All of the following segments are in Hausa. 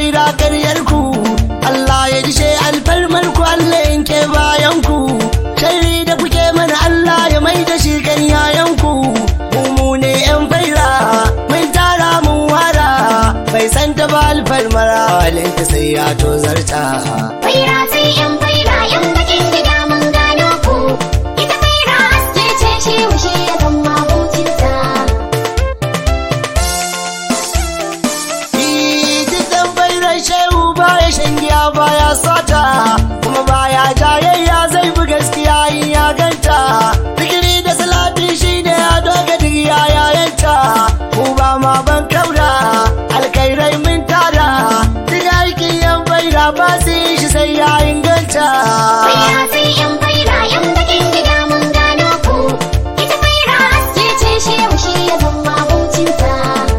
faira karyar ku Allah ya dishe alfarmar ku Allah yanke bayan ku sharri da kuke mana Allah ya mai da shi kan yayan ku mu mu ne yan faira mun tara mun wara bai san ta ba alfarmara walinta sai ya tozarta Faira sai yan faira yan bakin gida mun gano ku. Ita faira haske ce shi wuce ya zama abokinsa. Jikin bairan shehu baya shan giya baya sata kuma baya jayayya zai bi gaskiya in ya ganta digiri da salati shine ya doga digiya yayanta mu ba ma ban kaura alkairai mun tara duk aikin yan baira ba su yi shi sai ya inganta Faira sai yan faira yan bakin gida mun gano ku. Ita faira haske ce shi wuce ya zama abokinsa.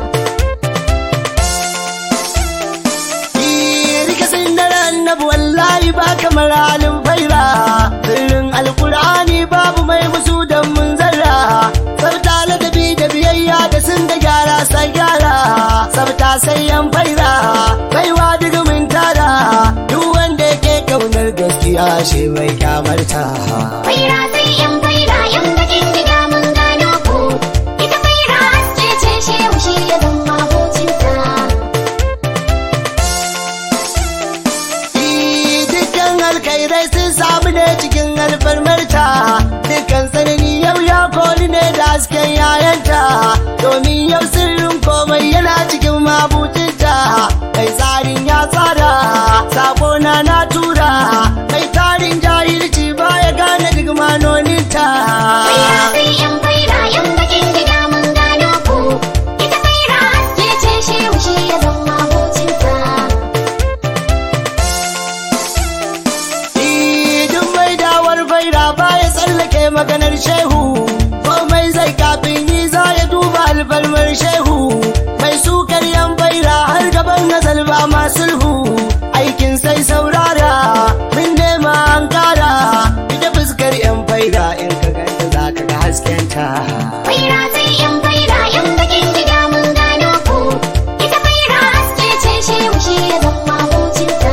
Rika sindara annabi wallahi ba kamar halin faira Sirrin alkur'ani babu mai musu da mun zarra Sabta ladabi da biyayya da sun da gyara sai gyara Sabta sai yan faira baiwa daga mun tara Duk wanda yake kaunar gaskiya shi mai kyamarta Faira sai yan faira yan bakin gida mun gano ku. Ita faira haske ce shi wuce ya zama abokinsa. Dukkan alkhairai sun samu ne cikin alfarmarta Dukkan sanani yau ya koli ne da hasken yayanta Domin yau sirrin komai yana cikin mabucinta Mai tsarin ya tsara, sakona na tura Mai tarin jahilci baya gane duk manoninta Faira sai yan faira yan bakin gida mun gano ku. Ita faira haske ce shi wuce ya zama abokinsa. Idin mai dawar faira baya tsallake maganar shehu komai zai kafin yi za ya duba alfarmar shehu mai sukar yan faira har gaban nazal ba ma sulhu aikin sai saurara mun nema an kara ita fuskar yan faira in ka ganta za ka ga haskenta Faira sai yan faira yan bakin gida mun gano ku. Ita faira haske ce shi wuce ya zama abokinsa.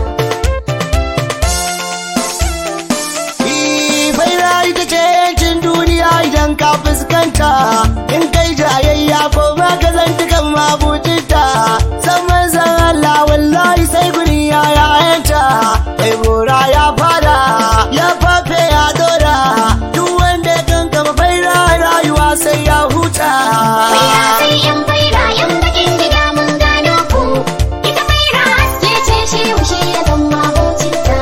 faira ita ce yancin duniya idan ka fuskanta in kai jayayya ko ma ka zantukan mabucinta san manzan Allah wallahi sai guri ya yayanta kai bora ya fara ya fafe ya dora duk wanda ya kankama faira rayuwa sai ya huta Faira sai yan faira yan bakin gida mun gano ku. Ita faira haske ce shi wuce ya zama abokinsa.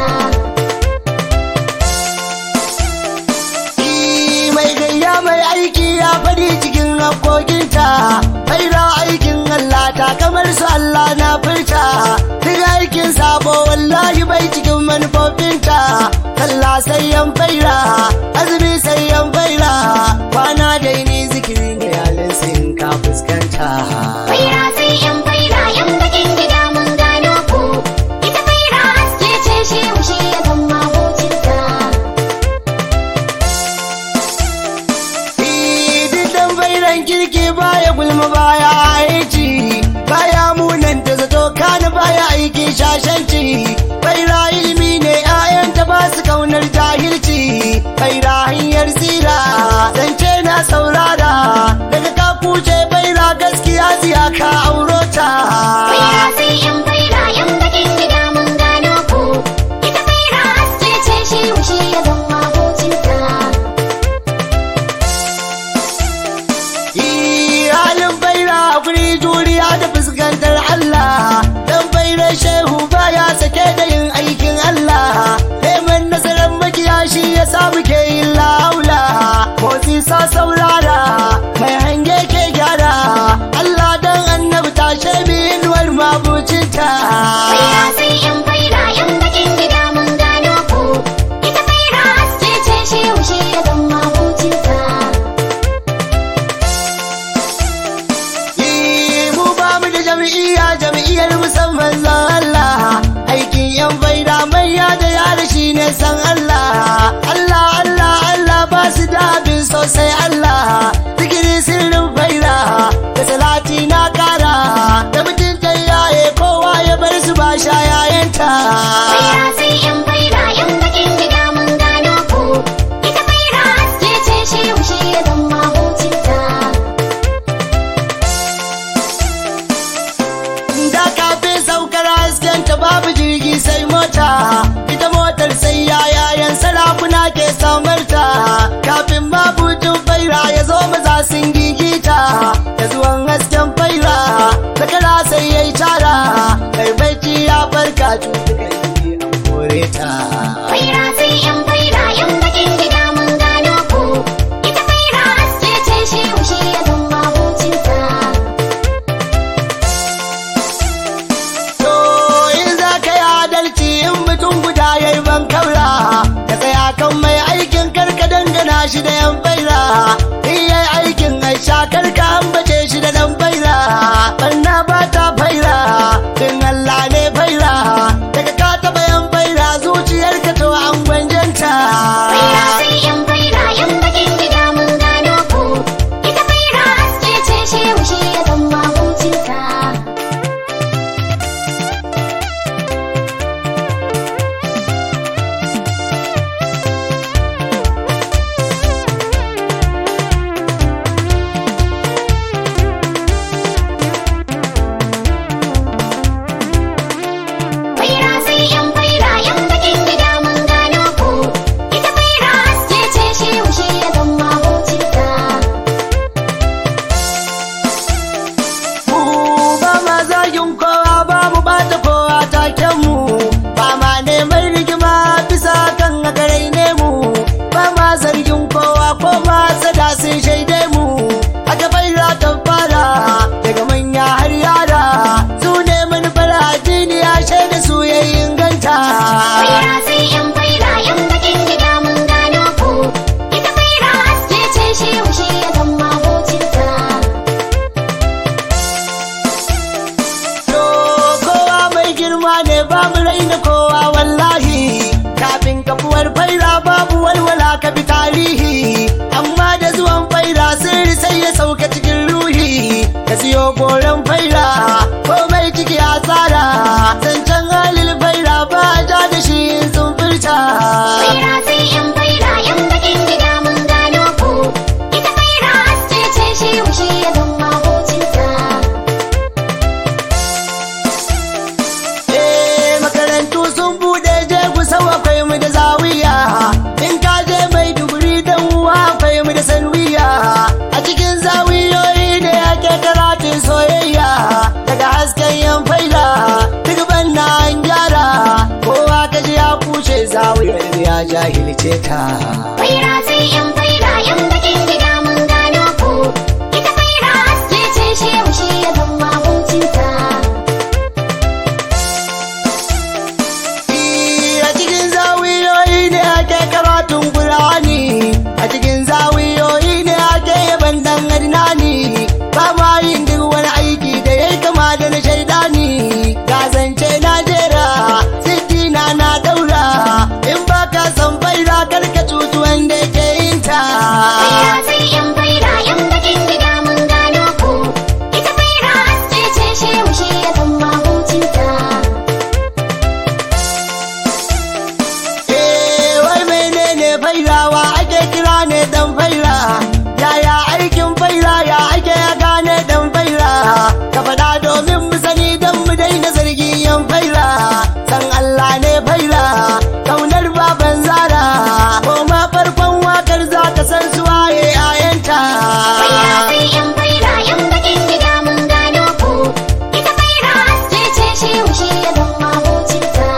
mai gayya mai aiki ya faɗi cikin hakokinta faira aikin Allah ta kamar su Allah na furta duk aikin sabo wallahi bai cikin manufofinta sallah sai yan faira azumi sai yan faira kwana da ni zikiri ne halin sin ka fuskanta Faira sai yan faira yan bakin gida mun gano ku. Ita faira haske ce shi wuce ya zama abokinsa. Didan bairan kirki baya gulma baya aiki baya munan da zato kana baya aiki shashanci baira ilimi ne ayanta ba su kaunar jahilci baira hanyar tsira zance na saurara daga ka kuce baira gaskiya ziya ka aurota Faira sai yan faira yan bakin gida mun gano ku. Ita faira haske ce shi wuce ya zama abokinsa. halin baira guri juriya da fuskantar Allah dan baira shehu baya sake da yin aikin Allah neman nasarar makiya shi ya samu ke yin laula motsi sa saurara mai hange ke gyara Allah dan annabi tashe mi inuwar mabucinta Faira sai yan faira yan bakin gida mun gano ku. Ita faira haske ce shi wuce ya zama abokinsa. mu ba mu da jam'iyya jam'iyyar musamman zan Allah aikin yan faida manya da yara shi ne san Allah Allah Allah Allah ba su da abin sosai Allah shi da yan faira in yayi aikin aisha karka ambace shi da dan faira barna ba ta faira in Allah ne faira daga ka taba yan faira zuciyarka to an gwanjanta Faira sai yan faira yan bakin gida mun gano ku. Ita faira haske ce shehu shi ya zama hucinta. Faira sai yan faira yan bakin gida mun gano ku. Ita faira haske ce shehu shi ya zama hucinta. mu ba ma zagin kowa ba mu bata kowa taken mu ba ma neman rigima bisa kan agarai ne mu ba ma zargin kowa ko ma sada sun shaide mu aka baira ta fara daga manya har yara su ne manufar addini ya shaida su ya inganta Faira sai yan faira yan bakin gida mun gano ku. Ita faira haske ce shehu shi ya zama hucinta. To kowa mai girma ne ba mu raina kowa wallahi kafin kafuwar faira babu walwala ka bi tarihi amma da zuwan faira sirri sai ya sauka cikin ruhi ka siyo goron faira komai ciki a tsara zancen halil faira ba a ja da shi in sun furta Faira sai yan faira yan bakin gida mun gano ku. Ita faira haske ce shehu shi ya zama hucinta. Eh makarantu sun bude je kusa akwai mu da zawiya in ka je mai duguri dan uwa akwai mu da sanwiya a cikin zawiyoyi ne ake karatun soyayya daga hasken yan faida duk banna an gyara kowa ka ji ya kushe zawiyar ya jahilce ta Faira sai yan faira yan bakin gida mun gano ku. Ita faira haske ce shehu shi ya zama hucinta. a cikin zawiyoyi ne ake karatun Qur'ani a cikin zawiyoyi ne ake yaban dan adnani ba ma yin duk wani aiki da yayi kama da na shaidani ga zance na jera sidina na daura in ba ka san faira karka cutu wanda ke yin ta Faira sai yan faira yan bakin gida mun gano ku. Ita faira haske ce shehu shi ya zama hucinta. Eh, wai menene fairawa ake kira ne dan faira yaya aikin faira ya ake ya gane dan faira ka faɗa domin mu sani dan mu daina zargi yan faira san Allah ne faira kaunar baban zara ko ma farkon wakar za ka san su waye ayanta Faira sai yan faira yan bakin gida mun gano ku. Ita faira haske ce shehu shi ya zama hucinta.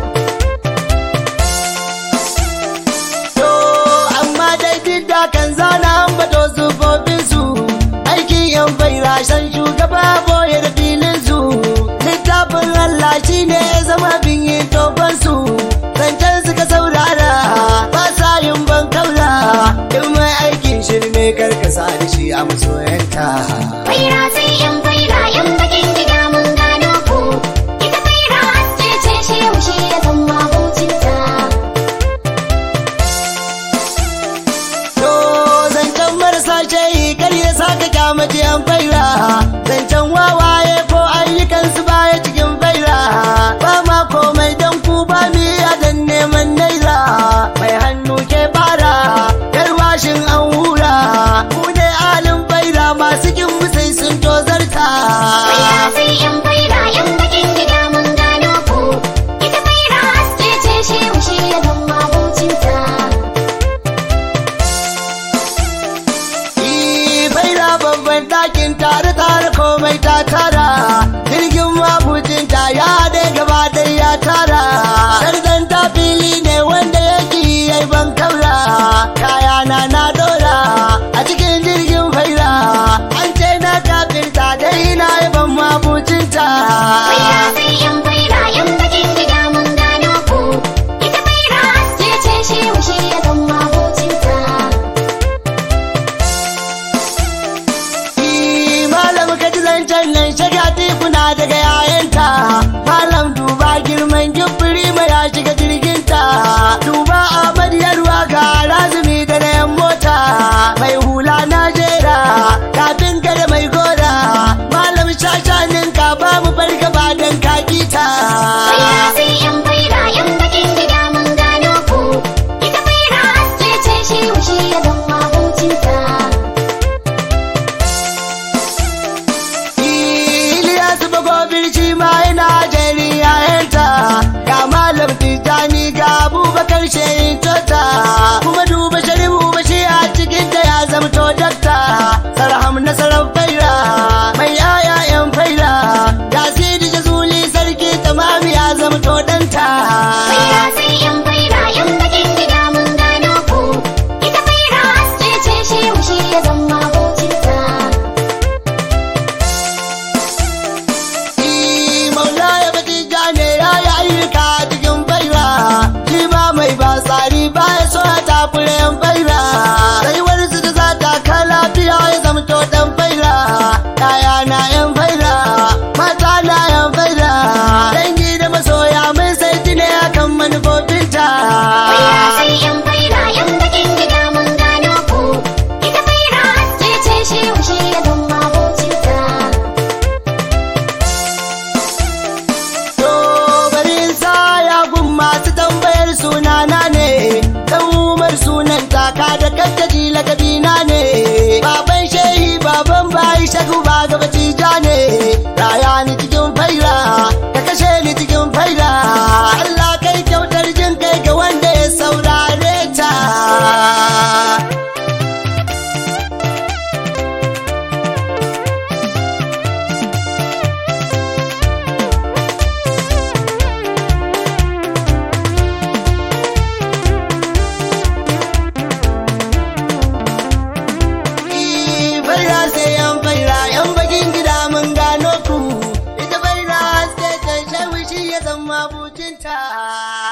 To, amma dai duk da kan zana ambato sufofin su aikin yan faira shan shugaba boye da filin su littafin Allah shi ne ya zama bin yin tofan su zancen suka saurara ba sa yin ban kaura in mai aikin shirme karkasa da shi a masoyanta. Faira sai yan faira yan bakin gida mun gano ku. Ita faira haske ce shehu shi ya zama hucinta. To zancen marasa shayi kar ya saka kyamaci an faira zancen wawaye ko ayyukansu baya cikin faira ba ma komai don ku ba mi dan neman naira mai hannu ke bara garwashin an hura ku ne alin faira masu kin mu sai sun tozarta Faira sai yan faira yan bakin gida mun gano ku. Ita faira haske ce shehu shi ya zama hucinta. Ii, faira babban ɗakin tare tare komai ta tara jirgin mabucinta ya da gaba ɗaya ya tara sardan ta fili ne wanda yake yi ban kaura kaya na na dora a cikin jirgin faira an ce na kafirta dai na yi ban mabucinta Faira sai yan faira yan bakin gida mun gano ku. Ita faira haske ce shehu shi ya zama hucinta. mabucinta